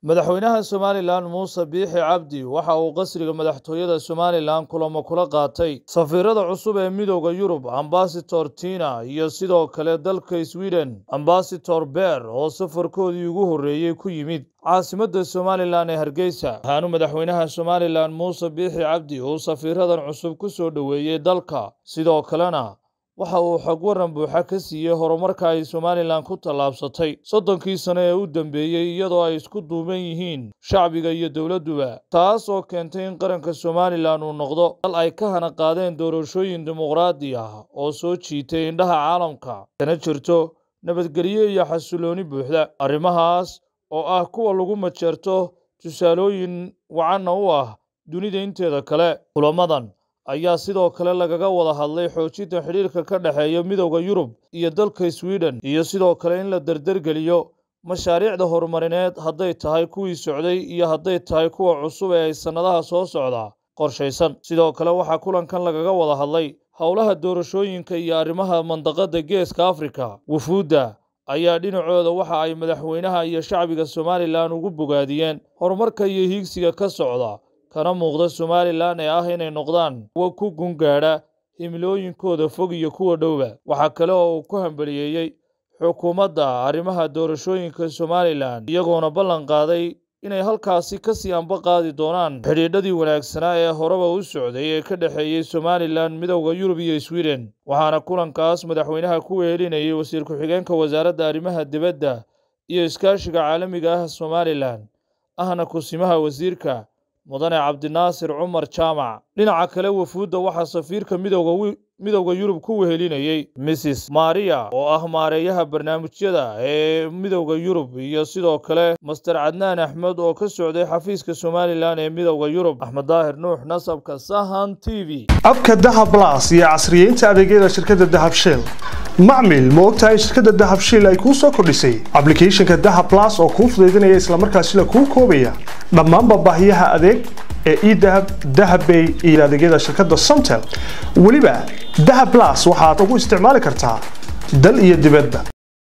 madaxweynaha somalilan muuse biixi cabdi waxa uu qasriga madaxtooyada somalilan kulamo kula qaatay safiirada cusub ee midooda yurub ambasator tina iyo sidoo kale dalka sweden ambasator ber oo safarkoodii ugu horreeyey ku yimid caasimadda somalilan ee hargeysa waxaanu madaxweynaha somalilan muuse biixi cabdi uu safiiradan cusub ku soo dhoweeyey dalka sidoo kalena waxa uu xog waran buuxa ka siiyey horumarka ay somalilan ku tallaabsatay soddonkii sano ee u dambeeyey iyadoo ay isku duuban yihiin shacbiga iyo dowladduba taas oo keentay in qaranka somalilan uu noqdo dal ay ka hana qaadeen doorashooyin dimuqraadi ah oo soo jiitay indhaha caalamka kana jirto nabadgelyo iyo xasilooni buuxda arrimahaas oo ah kuwa lagu majeerto tusaalooyin wacanna u ah dunida inteeda kale kulamadan ayaa sidoo kale lagaga wada hadlay xoojinta xidhiirka ka dhexeeya midowda yurub iyo dalka sweden iyo sidoo kale in la derdergeliyo mashaariicda horumarineed hadday tahay kuwii socday iyo hadday tahay kuwa cusub ee ay sannadaha soo socda qorshaysan sidoo kale waxaa kulankan lagaga wada hadlay howlaha doorashooyinka iyo arrimaha mandaqadda geeska afrika wufuudda ayaa dhinacooda waxa ay madaxweynaha iyo shacbiga somalilan ugu bogaadiyeen horumarka iyo hiigsiga ka socda kana muuqda somalilan ee ah inay noqdaan kuwa ku gungaadha himilooyinkooda fog iyo kuwa dhowba waxaa kale oo uu ku hambaliyeeyey xukuumadda arrimaha doorashooyinka somalilan iyagoona ballan qaaday inay halkaasi kasii anba qaadi doonaan xidhiidhadii wanaagsanaa ee horeba u socday ee ka dhexeeyey somalilan midowda yurub iyo sweden waxaana kulankaas madaxweynaha ku wehelinayay wasiir ku-xigeenka wasaaradda arrimaha dibadda iyo iskaashiga caalamiga ah somalilan ahna kusimaha wasiirka mudane cabdinaasir cumar jaamac dhinaca kale wafuudda waxaa safiirka midowda yurub ku wehelinayey mrs maria oo ah maareeyaha barnaamijyada ee midowda yurub iyo sidoo kale master cadnaan axmed oo ka socday xafiiska somalilan ee midowda yurub axmed daahir nuux nasabka sahan t v abka dahab las iyo casriyeynta adeegyada shirkadda dahab shil macmil ma ogtahay shirkadda dahab shil ay kuu soo kordhisay ablicathonka dahab las oo kuu fudaydinaya islamarkaasila kuu koobaya dhammaanba baahiyaha adeeg ee edahab dahabbay iyo adeegyada shirkadda somtel weliba dahab las waxaad ugu isticmaali kartaa dal iyo dibadba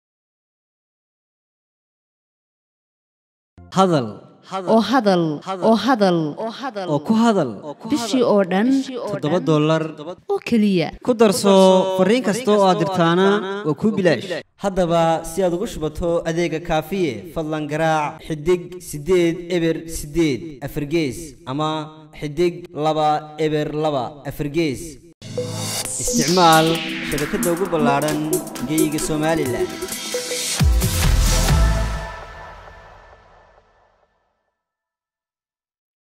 hadal oo hadal oo hadal oo ku hadal bishii oo dhan toddoba dollar oo keliya ku darso fariin kasta oo aad dirtaana waa kuu bilaash haddaba si aad ugu shubato adeega kaafiye fadlan garaac xidig siddeed eber siddeed afargees ama xidig laba eber laba afargees isticmaal shabakadda ugu ballaadhan geyga somalilan